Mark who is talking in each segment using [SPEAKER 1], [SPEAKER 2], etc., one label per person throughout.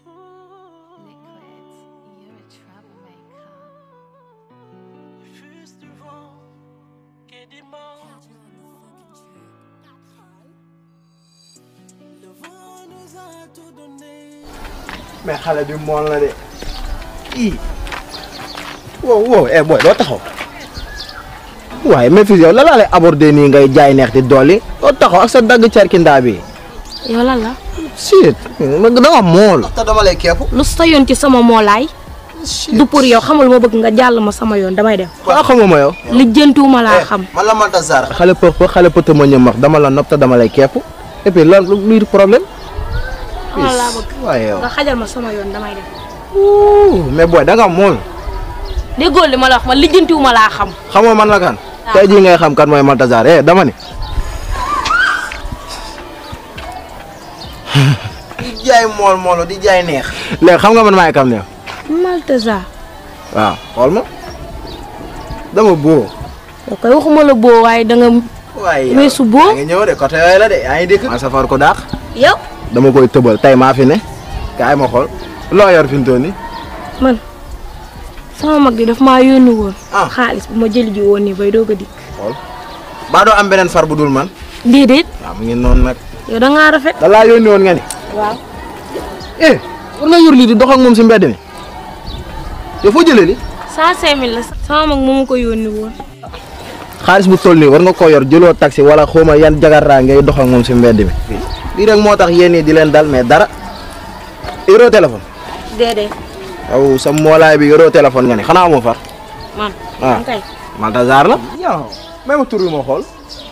[SPEAKER 1] Liquid, you're a troublemaker.
[SPEAKER 2] Fuse du vent, quai des morts. Le vent nous a tout donné.
[SPEAKER 3] mais xale bi mool la de ii wow wow eh boy doo taxaw waaye Memphis yow la laa lay aborder nii ngay jaay neex di dolli doo taxaw ak sa dagg cerkindaa bi
[SPEAKER 4] yow lan la
[SPEAKER 3] shit ma da nga mool te dama lay kepp
[SPEAKER 4] lu sa yoon ci sama moolaay du pour yow xamul ma bëgg nga jàll ma sama yoon damay dem
[SPEAKER 3] waa xamoo ma yow
[SPEAKER 4] lijjantuwuma laa xam
[SPEAKER 3] man la manta sar xale pëx pëx xale pëtë ma ñëm wax dama la nopp te dama lay kepp et puis lan luy problème
[SPEAKER 4] xamal laa bëgg
[SPEAKER 3] waaye yow
[SPEAKER 4] nga xajal ma sama yoon damay dem
[SPEAKER 3] Ouh, mais boy da nga mool
[SPEAKER 4] déggoo li ma la wax man lijjantiwuma laa xam
[SPEAKER 3] xamoo man la kan tey jii ngay xam kan mooy Maltazar eh dama ni di jaay mool moolo di jaay neex léegi xam nga man maay kam ne
[SPEAKER 4] Maltazar
[SPEAKER 3] waaw xool ma dama boo
[SPEAKER 4] yow koy waxuma la boo waaye da nga
[SPEAKER 3] waaye
[SPEAKER 4] weesu boo
[SPEAKER 3] yaa ngi ñëw de côté yooyu la de yaa ngi dikk ma safar ko daax
[SPEAKER 4] yow
[SPEAKER 3] dama koy tëbal tey maa fi ne kaay ma xool loo yor fi mu toll nii
[SPEAKER 4] man sama mag bi daf maa yónni woon
[SPEAKER 3] Ah.
[SPEAKER 4] xaalis bu ma jëli ji woon nii bay doog a dikk
[SPEAKER 3] xool baa doo am beneen far bu dul man
[SPEAKER 4] déedéet
[SPEAKER 3] waaw mu ngi noonu nag
[SPEAKER 4] yow da ngaa rafet
[SPEAKER 3] da laa yónni woon nga ni
[SPEAKER 4] waaw
[SPEAKER 3] eh war nga yor lii di dox ak moom si mbedd mi yow foo jëlee li
[SPEAKER 4] cent cinq mille la sama mag moo ma ko yónni woon
[SPEAKER 3] xaalis bu toll nii war nga koo yor jëloo taxi wala xawma yan jagaraa ngay dox ak moom si mbedd mi lii rek moo tax yéen ñi di leen dal mais dara yoroo téléphone
[SPEAKER 4] déedéet
[SPEAKER 3] aw sa moolaay bi yoroo téléphone nga ni xanaa amoo far
[SPEAKER 4] man
[SPEAKER 3] ah
[SPEAKER 4] man kay
[SPEAKER 3] Maltazar la yow même tur bi ma xool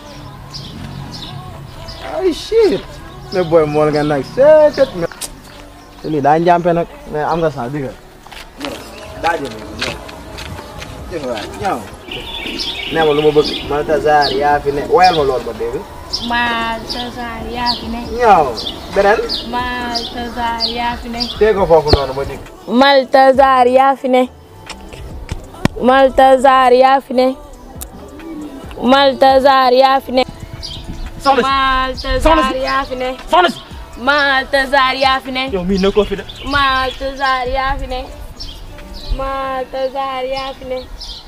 [SPEAKER 3] ay shit mais booy mool nga nag seetet mais te lii daa njàmpe nag mais am nga sax digga daa jël jël waay ñëw nee ma lu ma bëgg Maltazar yaa fi ne woyal ma loolu ba dégg
[SPEAKER 4] Maltazar yaa fi ne
[SPEAKER 3] ñëw beneen
[SPEAKER 4] Maltazar yaa fi ne
[SPEAKER 3] tee ko foofu noonu ma dégg
[SPEAKER 4] Maltazar yaa fi ne Maltazar yaa fi ne Maltazar yaa fi ne
[SPEAKER 2] Soxna
[SPEAKER 4] Maltazar yaa fi ne
[SPEAKER 2] si soxna si.
[SPEAKER 4] Maltazar yaa fi ne
[SPEAKER 2] yow mii nekkoo fi de.
[SPEAKER 4] Maltazar yaa fi ne Maltazar yaa fi ne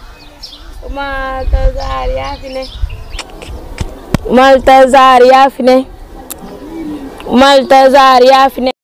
[SPEAKER 4] Maltazar yaa fi ne Maltazar yaa fi ne Maltazar yaa fi ne